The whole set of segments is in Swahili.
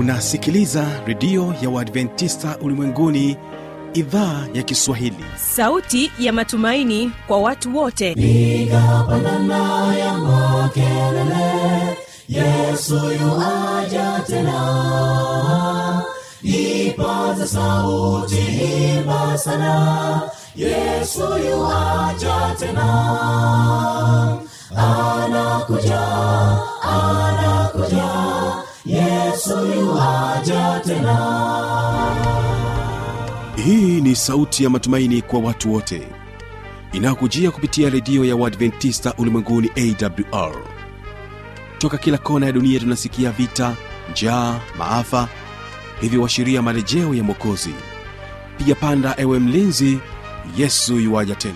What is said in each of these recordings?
unasikiliza redio ya uadventista ulimwenguni idhaa ya kiswahili sauti ya matumaini kwa watu wote piga pandana ya makelele yesu yuaja tena ipaza sauti imba sana yesu yuaja tena anakuja anakuja yesu yuaja tena hii ni sauti ya matumaini kwa watu wote inayokujia kupitia redio ya uadventista ulimwenguni awr toka kila kona ya dunia tunasikia vita njaa maafa hivyo washiria marejeo ya mwokozi piga panda ewe mlinzi yesu yuwaja tena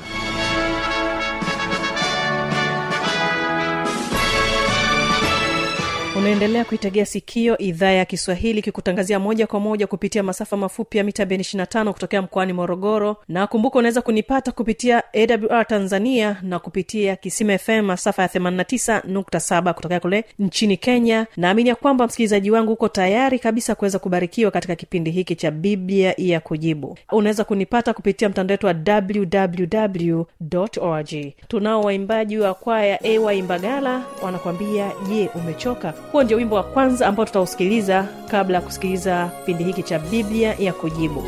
unaendelea kuitegea sikio idhaa ya kiswahili ikikutangazia moja kwa moja kupitia masafa mafupi ya mita beni 25 kutokea mkoani morogoro na kumbuka unaweza kunipata kupitia awr tanzania na kupitia kisima fm masafa ya 89.7 kutokea kule nchini kenya naamini ya kwamba msikilizaji wangu uko tayari kabisa kuweza kubarikiwa katika kipindi hiki cha biblia ya kujibu unaweza kunipata kupitia mtandao wetu wa www org tunao waimbaji wa kwaya ay mbagala wanakwambia je umechoka huo ndio wimbo wa kwanza ambao tutausikiliza kabla ya kusikiliza kipindi hiki cha biblia ya kujibu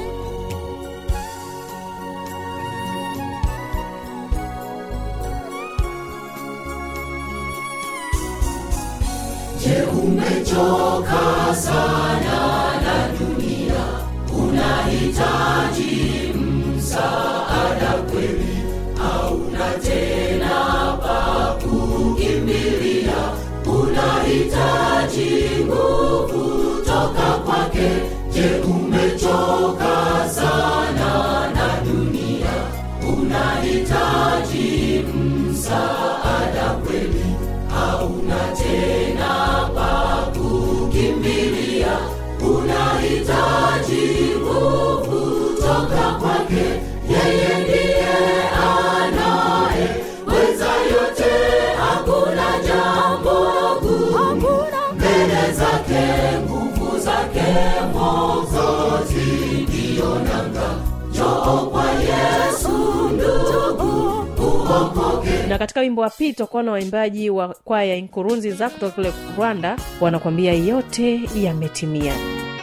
Je, umechoka sana na dunia? Unahitaji msaada kweli? Hauna tena pa kukimbilia? Unahitaji nguvu toka kwake? Je, umechoka sana na dunia? Unahitaji msaada kweli? Hauna tena pa kukimbilia? Unahitaji nguvu toka kwake? Yeye ndiye anaye weza yote, hakuna jambo gumu mbele zake. Nguvu zake Mwokozi ndiyo nanga. Njoo kwa Yesu ndugu, uokoke. na katika wimbo wa pili tutakuwa na waimbaji wa kwaya nkurunzi za kutoka kule rwanda wanakwambia yote yametimia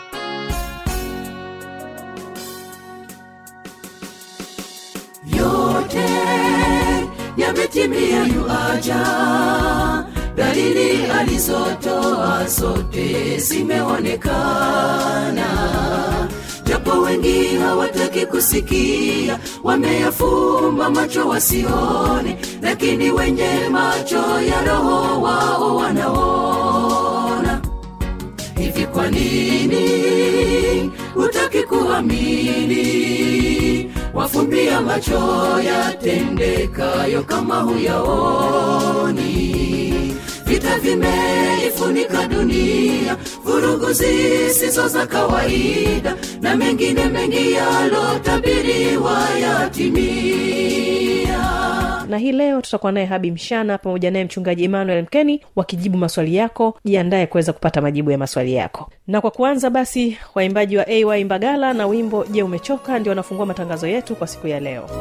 yote yametimia yuaja dalili alizotoa zote zimeonekana japo wengi hawataki kusikia wameyafumba macho wasione lakini wenye macho ya roho wao wanaona hivi kwa nini hutaki kuamini wafumbia macho yatendekayo kama huyaoni vita vimeifunika dunia vurugu zisizo za kawaida na mengine mengi yalotabiriwa yatimia na hii leo tutakuwa naye habi mshana pamoja naye mchungaji emmanuel mkeni wakijibu maswali yako jiandaye kuweza kupata majibu ya maswali yako na kwa kuanza basi waimbaji wa ay mbagala na wimbo je umechoka ndio wanafungua matangazo yetu kwa siku ya leo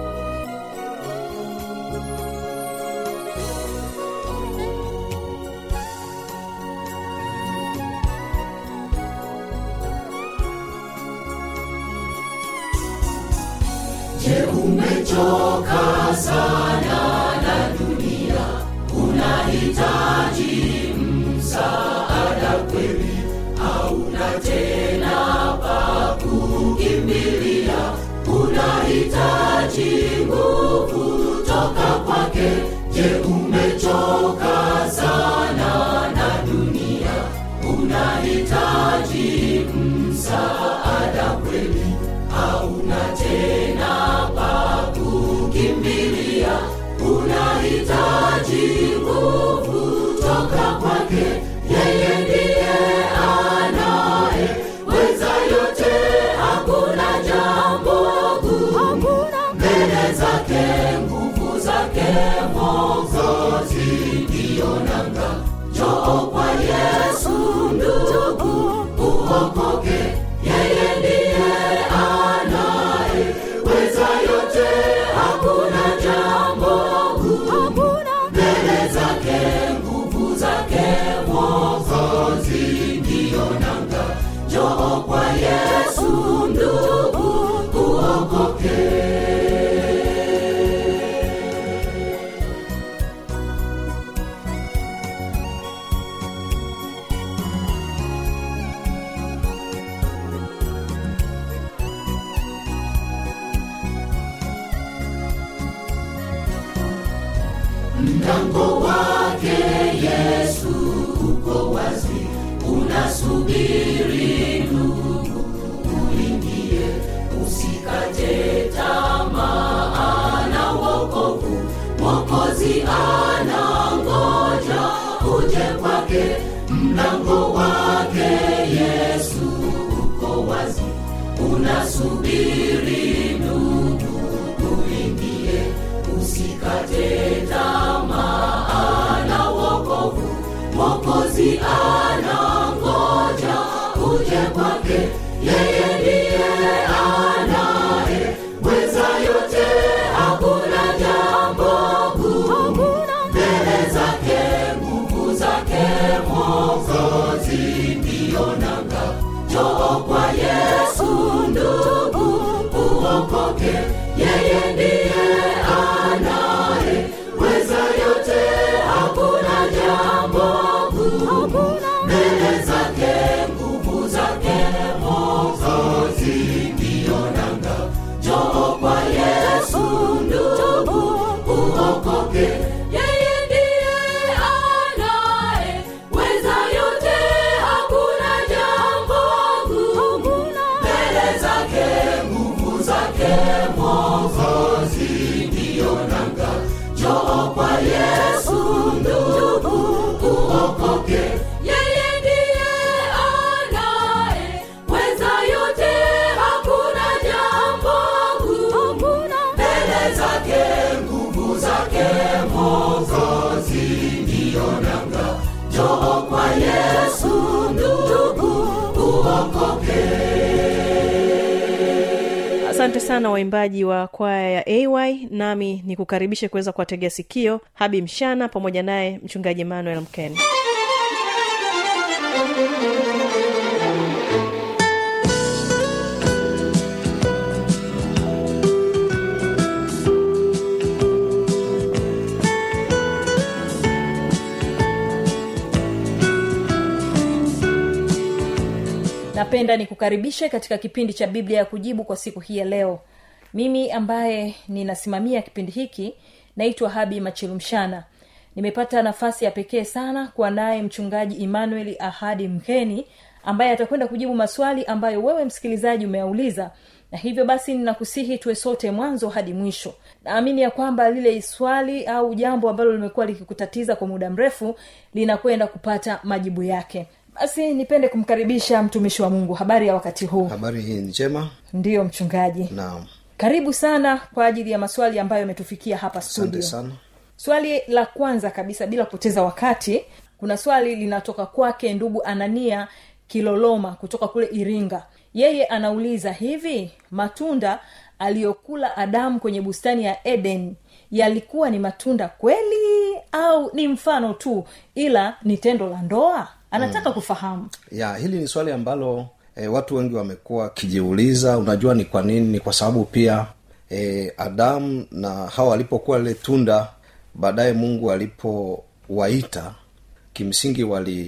Je, umechoka sana na dunia? Unahitaji msaada kweli? Hauna tena pa kukimbilia? Unahitaji nguvu toka kwake? Je, umechoka sana na dunia? Unahitaji msaada kweli? Hauna tena pa kukimbilia? Unahitaji nguvu toka kwake? Yeye ndiye anaye weza yote, hakuna jambo gumu mbele zake. Nguvu zake Mwokozi ndiyo nanga. Njoo kwa Yesu ndugu, mlango wake yesu uko wazi unasubiri ndugu uingie usikate tamaa na wokovu mwokozi anangoja uje kwake mlango wake yesu uko wazi unasubiri ndugu uingie usikate tamaa na wokovu mwokozi anangoja uje kwake yeye ndiye anaye weza yote hakuna jambo gumu mbele zake nguvu zake mwokozi ndiyo nanga joo kwa yesu ndugu uokoke yeye ndiye anaye weza yote hakuna jambo gumu mbele zake nguvu zake mwokozi ndiyo nanga joo kwa yesu ndugu uokoke yeye ndiye anaye weza yote hakuna jambo gumu mbele zake nguvu zake mwokozi ndiyo nanga joo kwa yesu ndugu uokoke yeye ndiye anaye weza yote hakuna jambo gumu mbele zake nguvu zake mwokozi ndiyo nanga joo kwa yesu ndugu uokoke asante sana waimbaji wa kwaya ya ay nami ni kukaribishe kuweza kuwategea sikio habi mshana pamoja naye mchungaji emmanuel mkeni napenda nikukaribishe katika kipindi cha biblia ya kujibu kwa siku hii ya leo mimi ambaye ninasimamia kipindi hiki naitwa habi machilumshana nimepata nafasi ya pekee sana kuwa naye mchungaji emmanuel ahadi mkeni ambaye atakwenda kujibu maswali ambayo wewe msikilizaji umeyauliza na hivyo basi ninakusihi tuwe sote mwanzo hadi mwisho naamini ya kwamba lile swali au jambo ambalo limekuwa likikutatiza kwa muda mrefu linakwenda kupata majibu yake basi nipende kumkaribisha mtumishi wa mungu habari ya wakati huu habari hii ni njema ndiyo mchungaji naam karibu sana kwa ajili ya maswali ambayo yametufikia hapa asante studio sana swali la kwanza kabisa bila kupoteza wakati kuna swali linatoka kwake ndugu anania kiloloma kutoka kule iringa yeye anauliza hivi matunda aliyokula adamu kwenye bustani ya eden yalikuwa ni matunda kweli au ni mfano tu ila ni tendo la ndoa anataka mm. kufahamu ya hili ni swali ambalo e, watu wengi wamekuwa wakijiuliza unajua ni kwa nini ni kwa sababu pia e, adamu na hawa walipokuwa lile tunda baadaye mungu alipowaita kimsingi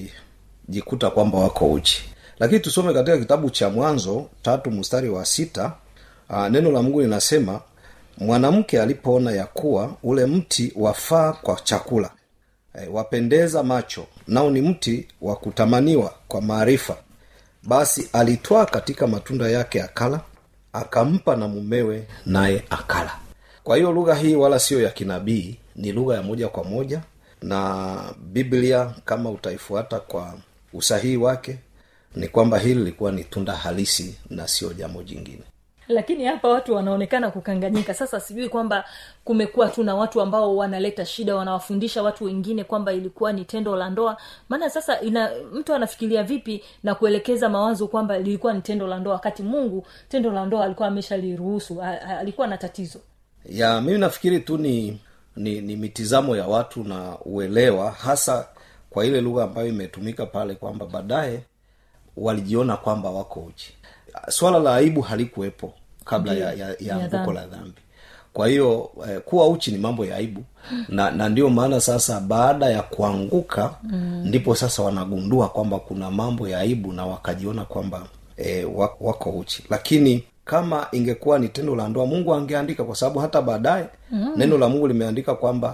walijikuta kwamba wako uchi lakini tusome katika kitabu cha mwanzo tatu mstari wa sita aa, neno la mungu linasema mwanamke alipoona ya kuwa ule mti wafaa kwa chakula e, wapendeza macho nao ni mti wa kutamaniwa kwa maarifa basi alitwaa katika matunda yake akala akampa na mumewe naye akala kwa hiyo lugha hii wala siyo ya kinabii ni lugha ya moja kwa moja na biblia kama utaifuata kwa usahihi wake ni kwamba hili lilikuwa ni tunda halisi na sio jambo jingine lakini hapa watu wanaonekana kukanganyika sasa sijui kwamba kumekuwa tu na watu ambao wanaleta shida wanawafundisha watu wengine kwamba ilikuwa ni tendo la ndoa maana sasa ina mtu anafikiria vipi na kuelekeza mawazo kwamba lilikuwa ni tendo la ndoa wakati mungu tendo la ndoa alikuwa ameshaliruhusu a- a- alikuwa na tatizo ya mimi nafikiri tu ni ni, ni mitizamo ya watu na uelewa hasa kwa ile lugha ambayo imetumika pale kwamba baadaye walijiona kwamba wako uchi swala la aibu halikuwepo kabla ya, ya, ya Ya anguko dhambi. la dhambi kwa hiyo eh, kuwa uchi ni mambo ya aibu na na ndio maana sasa baada ya kuanguka mm. ndipo sasa wanagundua kwamba kuna mambo ya aibu na wakajiona kwamba eh, wako, wako uchi lakini kama ingekuwa ni tendo la ndoa mungu angeandika kwa sababu hata baadaye mm. neno la mungu limeandika kwamba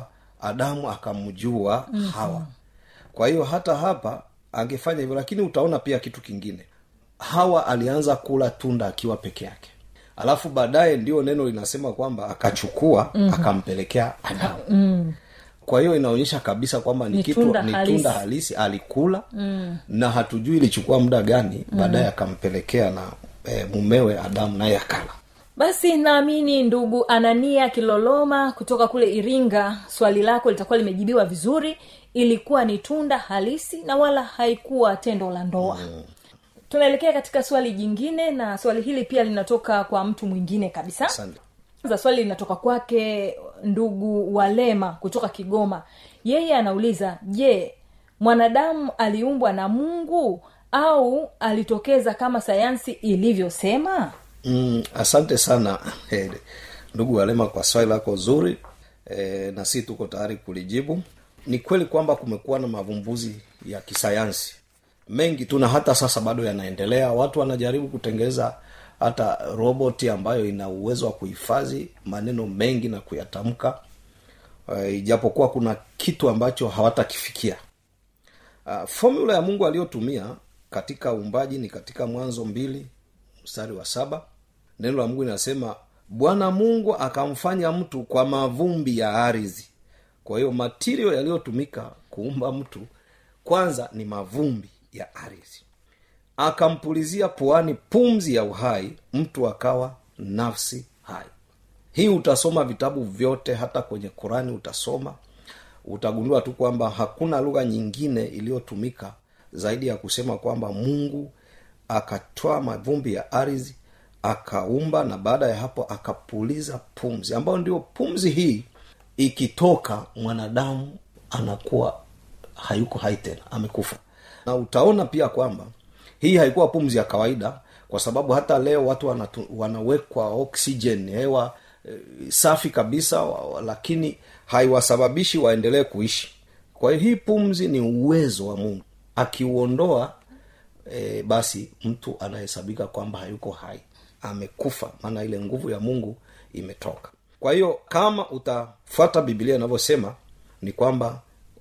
adamu akamjua mm-hmm. hawa kwa hiyo hata hapa angefanya hivyo lakini utaona pia kitu kingine hawa alianza kula tunda akiwa peke yake alafu baadaye ndio neno linasema kwamba akachukua mm-hmm. akampelekea adamu mm. kwa hiyo inaonyesha kabisa kwamba ni, Ni kitu tunda ni halisi. tunda halisi alikula mm. na hatujui ilichukua muda gani baadaye akampelekea na e, mumewe adamu naye akala basi naamini ndugu anania kiloloma kutoka kule iringa swali lako litakuwa limejibiwa vizuri ilikuwa ni tunda halisi na wala haikuwa tendo la ndoa mm. tunaelekea katika swali jingine na swali hili pia linatoka kwa mtu mwingine kabisa asante kwanza swali linatoka kwake ndugu walema kutoka kigoma yeye anauliza je mwanadamu aliumbwa na mungu au alitokeza kama sayansi ilivyosema mm, asante sana eh, ndugu walema kwa swali lako zuri eh, na si tuko tayari kulijibu ni kweli kwamba kumekuwa na mavumbuzi ya kisayansi mengi tu na hata sasa bado yanaendelea watu wanajaribu kutengeneza hata roboti ambayo ina uwezo wa kuhifadhi maneno mengi na kuyatamka uh, ijapokuwa kuna kitu ambacho hawatakifikia uh, formula ya mungu aliyotumia katika uumbaji ni katika mwanzo mbili mstari wa saba neno la mungu linasema bwana mungu akamfanya mtu kwa mavumbi ya ardhi kwa hiyo matirio yaliyotumika kuumba mtu kwanza ni mavumbi ya ardhi akampulizia puani pumzi ya uhai mtu akawa nafsi hai hii utasoma vitabu vyote hata kwenye qurani utasoma utagundua tu kwamba hakuna lugha nyingine iliyotumika zaidi ya kusema kwamba mungu akatoa mavumbi ya ardhi akaumba na baada ya hapo akapuliza pumzi ambayo ndio pumzi hii ikitoka mwanadamu anakuwa hayuko hai tena amekufa na utaona pia kwamba hii haikuwa pumzi ya kawaida kwa sababu hata leo watu wanatu, wanawekwa oxygen hewa e, safi kabisa wa, wa, lakini haiwasababishi waendelee kuishi kwa hiyo hii pumzi ni uwezo wa mungu akiuondoa e, basi mtu anahesabika kwamba hayuko hai amekufa maana ile nguvu ya mungu imetoka kwa hiyo kama utafuata bibilia inavyosema ni kwamba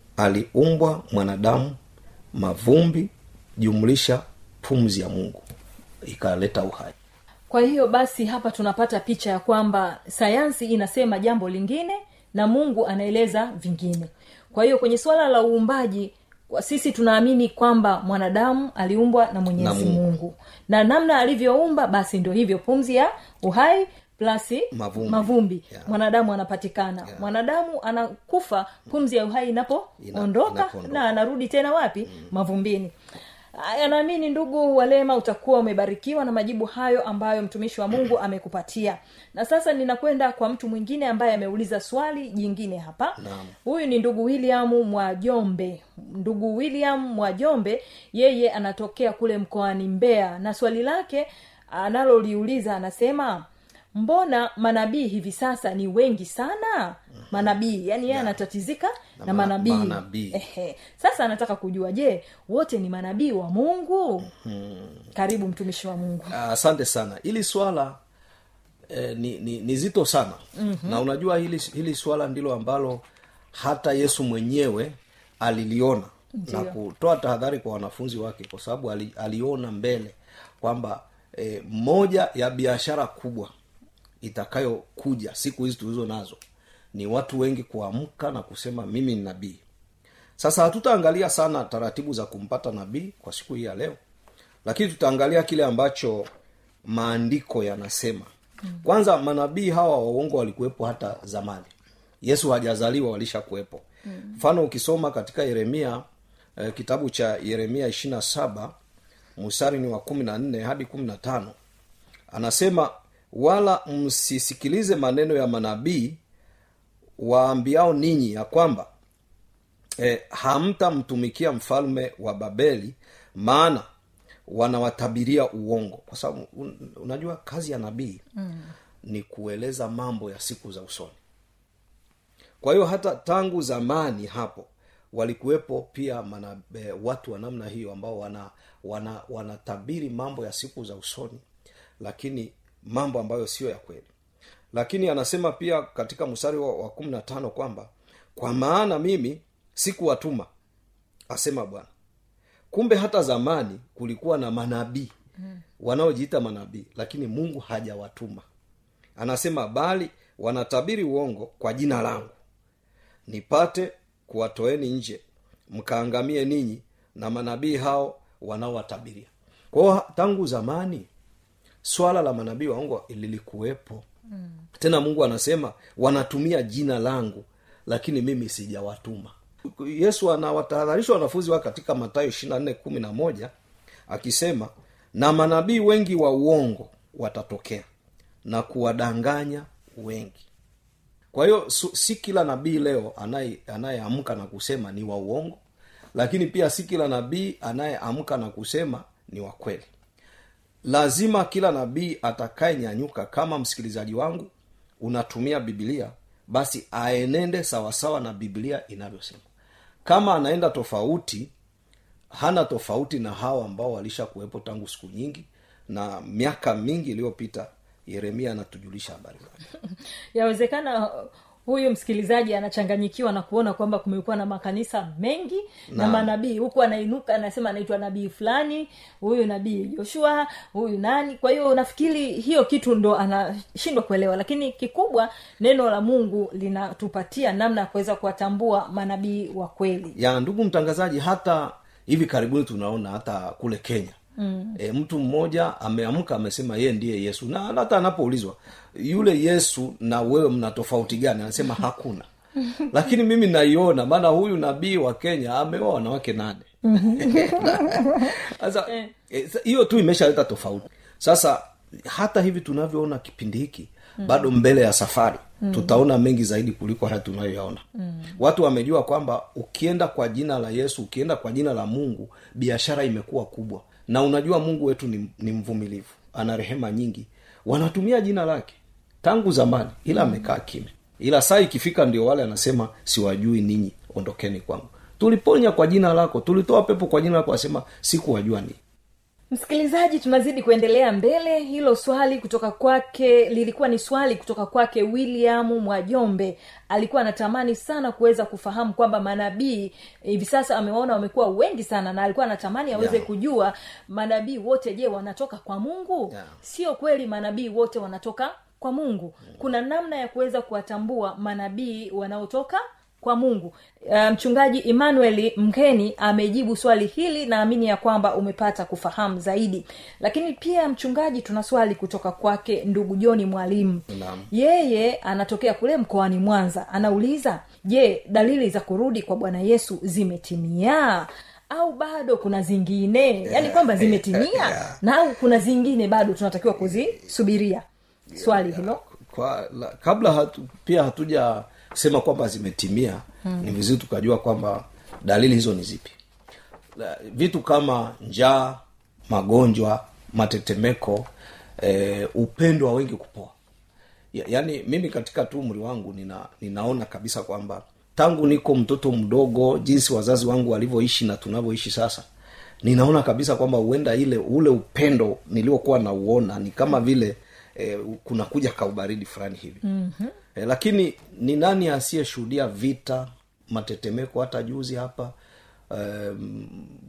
aliumbwa mwanadamu mavumbi jumlisha pumzi ya mungu ikaleta uhai kwa hiyo basi hapa tunapata picha ya kwamba sayansi inasema jambo lingine na mungu anaeleza vingine kwa hiyo kwenye suala la uumbaji kwa sisi tunaamini kwamba mwanadamu aliumbwa na mwenyezi Na Mungu. mungu na namna alivyoumba basi ndio hivyo pumzi ya uhai plasi Mavumbi. mavumbi. Yeah. mwanadamu anapatikana yeah. mwanadamu anakufa pumzi ya uhai inapoondoka inapoondoka. na anarudi tena wapi mm. mavumbini Aya, naamini ndugu walema utakuwa umebarikiwa na majibu hayo ambayo mtumishi wa mungu amekupatia na sasa ninakwenda kwa mtu mwingine ambaye ameuliza swali jingine hapa Naam. huyu ni ndugu william mwajombe ndugu william mwajombe yeye anatokea kule mkoani mbeya na swali lake analoliuliza anasema mbona manabii hivi sasa ni wengi sana manabii yani yeye anatatizika na, Na ma- manabii manabii. Ehe. sasa anataka kujua je wote ni manabii wa mungu karibu mtumishi wa mungu Ah, asante sana hili swala eh, ni, ni, ni zito sana mm-hmm. na unajua hili, hili swala ndilo ambalo hata yesu mwenyewe aliliona Ndiyo. na kutoa tahadhari kwa wanafunzi wake kwa sababu ali, aliona mbele kwamba eh, moja ya biashara kubwa itakayokuja siku hizi tulizo nazo ni watu wengi kuamka na kusema mimi ni nabii sasa hatutaangalia sana taratibu za kumpata nabii kwa siku hii ya leo lakini tutaangalia kile ambacho maandiko yanasema kwanza manabii hawa waongo walikuwepo hata zamani yesu hajazaliwa walishakuwepo mfano ukisoma katika yeremia eh, kitabu cha yeremia ishirina saba mstari ni wa kumi na nne hadi kumi na tano anasema wala msisikilize maneno ya manabii waambiao ninyi ya kwamba e, hamtamtumikia mfalme wa babeli maana wanawatabiria uongo kwa sababu un, unajua kazi ya nabii mm. ni kueleza mambo ya siku za usoni kwa hiyo hata tangu zamani hapo walikuwepo pia mana, e, watu wa namna hiyo ambao wana wana wanatabiri mambo ya siku za usoni lakini mambo ambayo sio ya kweli lakini anasema pia katika mstari wa, wa kumi na tano kwamba kwa maana mimi sikuwatuma asema bwana kumbe hata zamani kulikuwa na manabii wanaojiita manabii lakini mungu hajawatuma anasema bali wanatabiri uongo kwa jina langu nipate kuwatoeni nje mkaangamie ninyi na manabii hao wanaowatabiria kwao tangu zamani swala la manabii waongo lilikuwepo mm. tena mungu anasema wanatumia jina langu lakini mimi sijawatuma yesu anawatahadharisha wanafunzi wake katika matayo ishirina nne kumi na moja akisema na manabii wengi wa uongo watatokea na kuwadanganya wengi kwa hiyo su- si kila nabii leo anaye- anayeamka na kusema ni wa uongo lakini pia si kila nabii anayeamka na kusema ni wa kweli lazima kila nabii atakayenyanyuka kama msikilizaji wangu unatumia bibilia basi aenende sawasawa na bibilia inavyosema kama anaenda tofauti hana tofauti na hawa ambao walisha kuwepo tangu siku nyingi na miaka mingi iliyopita yeremia anatujulisha habari zake yawezekana uh, huyu msikilizaji anachanganyikiwa na kuona kwamba kumekuwa na makanisa mengi na, na Naam. manabii huku anainuka anasema anaitwa nabii fulani huyu nabii joshua huyu nani kwa hiyo nafikiri hiyo kitu ndo anashindwa kuelewa lakini kikubwa neno la mungu linatupatia namna ya kuweza kuwatambua manabii wa kweli ya ndugu mtangazaji hata hivi karibuni tunaona hata kule kenya mm. e, mtu mmoja ameamka amesema yeye ndiye yesu na hata anapoulizwa yule yesu na wewe mna tofauti gani anasema hakuna lakini mimi naiona maana huyu nabii wa kenya ameoa wanawake nane sasa eh, sa- hiyo tu imeshaleta tofauti sasa hata hivi tunavyoona kipindi hiki mm. bado mbele ya safari mm. tutaona mengi zaidi kuliko haya tunayoyaona mm. watu wamejua kwamba ukienda kwa jina la yesu ukienda kwa jina la mungu biashara imekuwa kubwa na unajua mungu wetu ni, ni mvumilivu ana rehema nyingi wanatumia jina lake tangu zamani ila amekaa kimya ila saa ikifika ndio wale anasema siwajui ninyi ondokeni kwangu tuliponya kwa jina lako tulitoa pepo kwa jina lako asema sikuwajua ninyi msikilizaji tunazidi kuendelea mbele hilo swali kutoka kwake lilikuwa ni swali kutoka kwake william mwajombe alikuwa anatamani sana kuweza kufahamu kwamba manabii hivi sasa amewaona wamekuwa wengi sana na alikuwa anatamani aweze Yeah. kujua manabii wote je wanatoka kwa mungu Yeah. sio kweli manabii wote wanatoka kwa mungu kuna namna ya kuweza kuwatambua manabii wanaotoka kwa mungu uh, mchungaji emmanuel mkeni amejibu swali hili naamini ya kwamba umepata kufahamu zaidi lakini pia mchungaji tuna swali kutoka kwake ndugu joni mwalimu Naam. yeye anatokea kule mkoani mwanza anauliza je dalili za kurudi kwa bwana yesu zimetimia au bado kuna zingine yaani kwamba zimetimia na au kuna zingine bado tunatakiwa kuzisubiria swali hilo kwa la, kabla hatu, pia hatuja sema kwamba zimetimia hmm. ni vizuri tukajua kwamba dalili hizo ni zipi La, vitu kama njaa magonjwa matetemeko eh, upendo wa wengi kupoa ya, yaani mimi katika tu umri wangu nina, ninaona kabisa kwamba tangu niko mtoto mdogo jinsi wazazi wangu walivyoishi na tunavyoishi sasa ninaona kabisa kwamba huenda ile ule upendo niliokuwa nauona ni kama vile eh, kunakuja kaubaridi fulani hivi mm-hmm. eh, lakini ni nani asiyeshuhudia vita matetemeko hata juzi hapa um,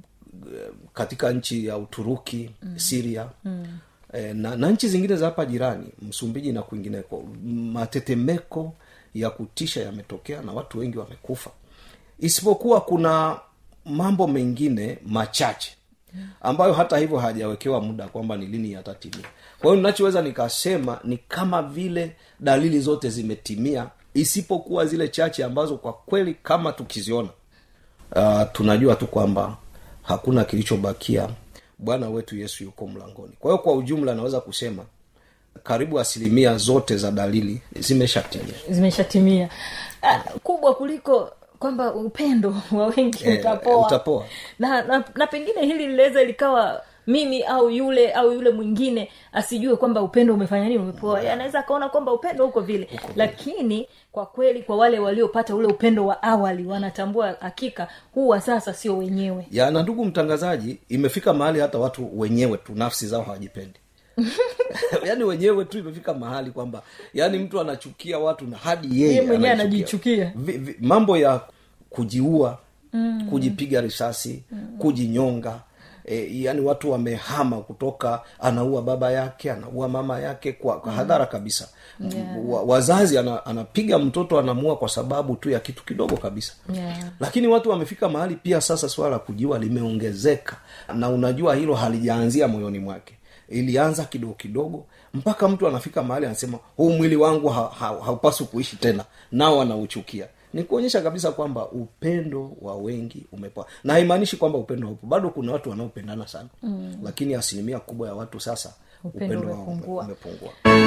katika nchi ya uturuki mm. siria mm. E, na, na nchi zingine za hapa jirani msumbiji na kwingineko matetemeko ya kutisha yametokea na watu wengi wamekufa isipokuwa kuna mambo mengine machache ambayo hata hivyo hajawekewa muda kwamba ni lini yatatimia kwa hiyo ninachoweza nikasema ni kama vile dalili zote zimetimia isipokuwa zile chache ambazo kwa kweli kama tukiziona uh, tunajua tu kwamba hakuna kilichobakia bwana wetu yesu yuko mlangoni kwa hiyo kwa ujumla naweza kusema karibu asilimia zote za dalili zimeshatimia zimeshatimia ah, kubwa kuliko kwamba upendo wa wengi Eh, utapoa utapoa. na, na, na pengine hili linaweza likawa mimi au yule au yule mwingine asijue kwamba upendo umefanya nini umepoa yeah. anaweza akaona kwamba upendo uko vile lakini kwa kweli kwa wale waliopata ule upendo wa awali wanatambua hakika huu wa sasa sio wenyewe ya na ndugu mtangazaji imefika mahali hata watu wenyewe tu nafsi zao hawajipendi yaani wenyewe tu imefika mahali kwamba yaani mtu anachukia watu na hadi Yeye yeye mwenyewe anajichukia. anajichukia. Vi- vi- mambo ya kujiua mm. kujipiga risasi mm. kujinyonga E, yani watu wamehama kutoka anaua baba yake anaua mama yake kwa, kwa hadhara kabisa yeah. wa, wazazi ana, anapiga mtoto anamua kwa sababu tu ya kitu kidogo kabisa Yeah. lakini watu wamefika mahali pia sasa swala la kujiua limeongezeka na unajua hilo halijaanzia moyoni mwake ilianza kidogo kidogo mpaka mtu anafika mahali anasema huu mwili wangu ha, ha, haupaswi kuishi tena nao anauchukia ni kuonyesha kabisa kwamba upendo wa wengi umepoa na haimaanishi kwamba upendo haupo bado kuna watu wanaopendana sana mm. lakini asilimia kubwa ya watu sasa Upendo upendo, wao umepungua. umepungua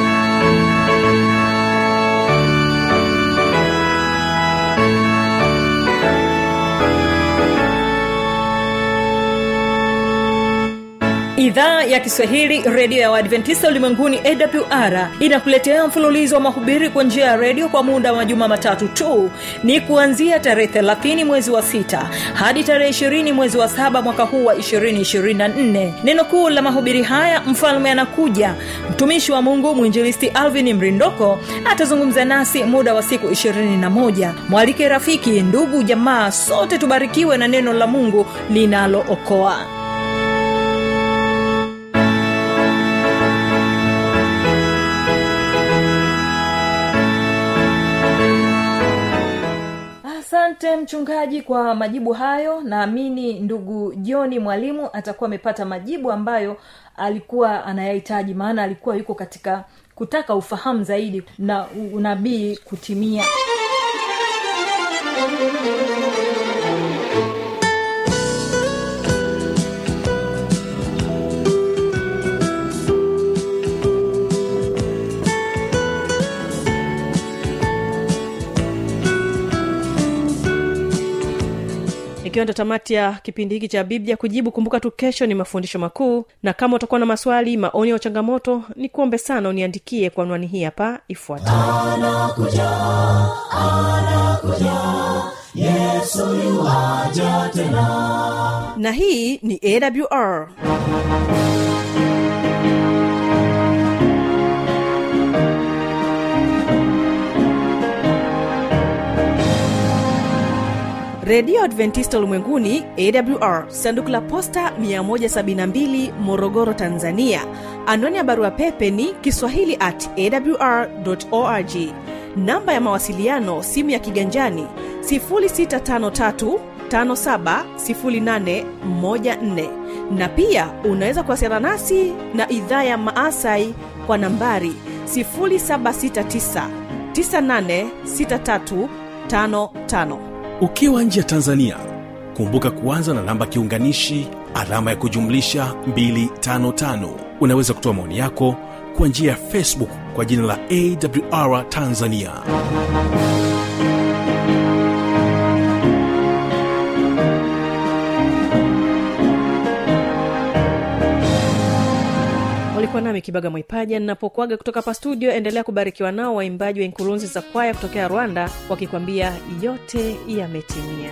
idhaa ya kiswahili redio ya waadventista ulimwenguni awr inakuletea mfululizo wa mahubiri kwa njia ya redio kwa muda wa majuma matatu tu ni kuanzia tarehe 30 mwezi wa 6 hadi tarehe 20 mwezi wa 7 mwaka huu wa 224 neno kuu la mahubiri haya mfalme anakuja mtumishi wa mungu mwinjilisti alvin mrindoko atazungumza nasi muda wa siku 21 mwalike rafiki ndugu jamaa sote tubarikiwe na neno la mungu linalookoa asante mchungaji kwa majibu hayo naamini ndugu joni mwalimu atakuwa amepata majibu ambayo alikuwa anayahitaji maana alikuwa yuko katika kutaka ufahamu zaidi na unabii kutimia ikiwa ndo tamati ya kipindi hiki cha biblia kujibu kumbuka tu kesho ni mafundisho makuu na kama utakuwa na maswali maoni au changamoto ni kuombe sana uniandikie kwa anwani hii hapa ifuatayo na hii ni awr redio adventista ulimwenguni awr sanduku la posta 172 morogoro tanzania anwani ya barua pepe ni kiswahili at awr org namba ya mawasiliano simu ya kiganjani 653 570814 na pia unaweza kuwasiliana nasi na idhaa ya maasai kwa nambari 769 986355 ukiwa nje ya tanzania kumbuka kuanza na namba kiunganishi alama ya kujumlisha 255 unaweza kutoa maoni yako kwa njia ya facebook kwa jina la awr tanzania ulikuwa nami kibaga mwaipaja ninapokuaga kutoka hapa studio endelea kubarikiwa nao waimbaji wa inkurunzi za kwaya kutokea rwanda wakikwambia yote yametimia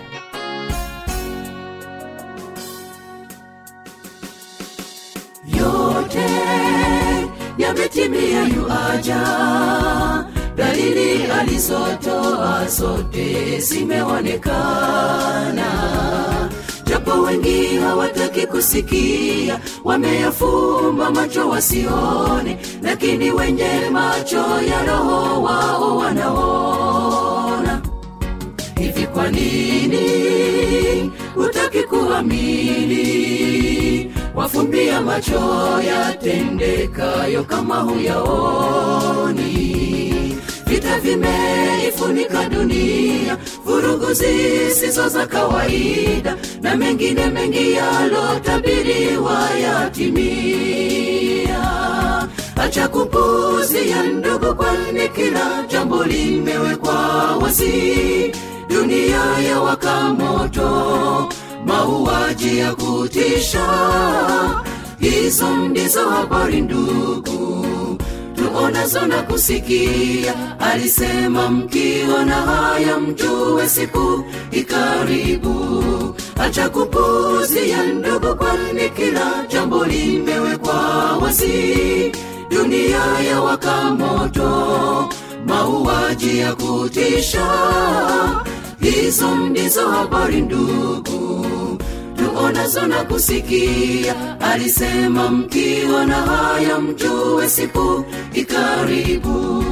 yote yametimia yuaja dalili alizotoa zote zimeonekana japo wengi hawataki kusikia wameyafumba macho wasione lakini wenye macho ya roho wao wanaona hivi kwa nini hutaki kuamini wafumbia macho yatendekayo kama huyaoni vita vimeifunika dunia vurugu zisizo za kawaida na mengine mengi yalotabiriwa yatimia acha kupuzia ndugu kwani kila jambo limewekwa wasi dunia ya wakamoto mauaji ya kutisha hizo ndizo habari ndugu tuonazo na kusikia alisema mkiona haya mjue siku ikaribu acha kupuzia ndugu kwani kila jambo limewekwa wazi dunia ya waka moto mauaji ya kutisha hizo ndizo habari ndugu tuonazo na kusikia alisema mkiona haya mjue siku ikaribu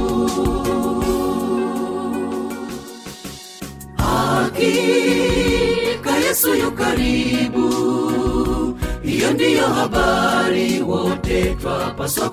hakika yesu yu karibu hiyo ndiyo habari wote twapaswa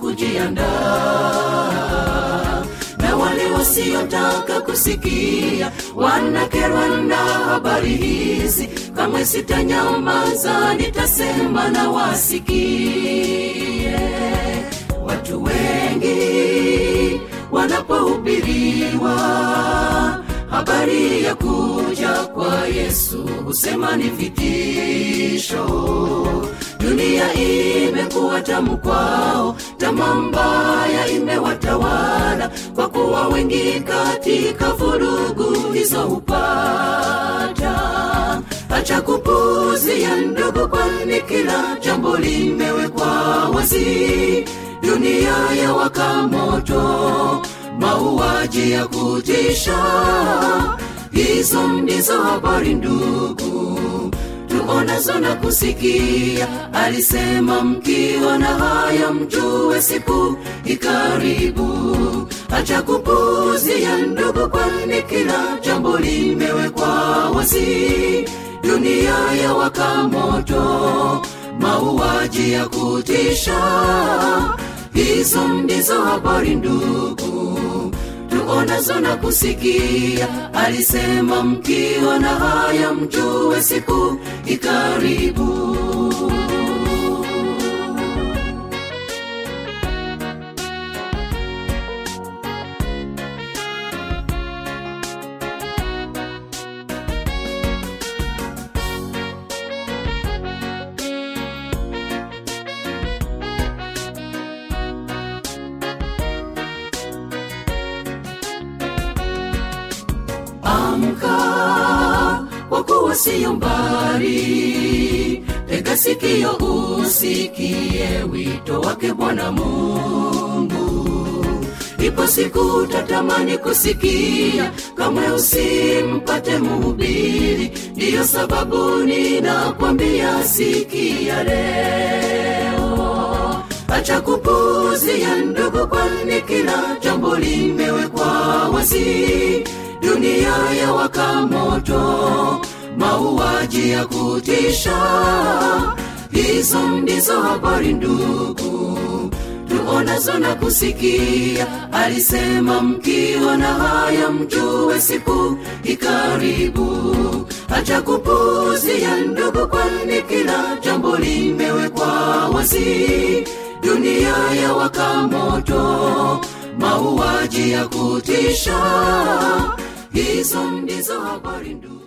kujiandaa na wale wasiotaka kusikia wanakerwa na habari hizi kamwe sitanyamaza nitasema na wasikie watu wengi wanapohubiriwa habari ya kuja kwa yesu husema ni vitisho dunia imekuwa tamu kwao tama mbaya imewatawala kwa kuwa wengi katika vurugu hizo hupata acha kupuzia ndugu kwani kila jambo limewekwa wazi dunia ya waka moto mauaji ya kutisha hizo ndizo habari ndugu tuonazo na kusikia alisema mkiona haya mjue siku ikaribu acha kupuzia ndugu kwani kila jambo limewekwa wazi dunia ya waka moto mauaji ya kutisha hizo ndizo habari ndugu tuonazo na kusikia alisema mkiona haya mjue siku ikaribu amka kwa kuwa siyo mbali tega sikio usikie wito wake bwana mungu ipo siku tatamani kusikia kamwe usimpate muhubiri ndiyo sababu ninakwambia sikia leo acha kupuzia ndugu kwani kila jambo limewekwa wazi dunia ya waka moto mauaji ya kutisha hizo ndizo habari ndugu tuonazo na kusikia alisema mkiona haya mjue siku ikaribu acha kupuzia ndugu kwani kila jambo limewekwa wazi dunia ya waka moto mauaji ya kutisha hizo ndizo habari ndugu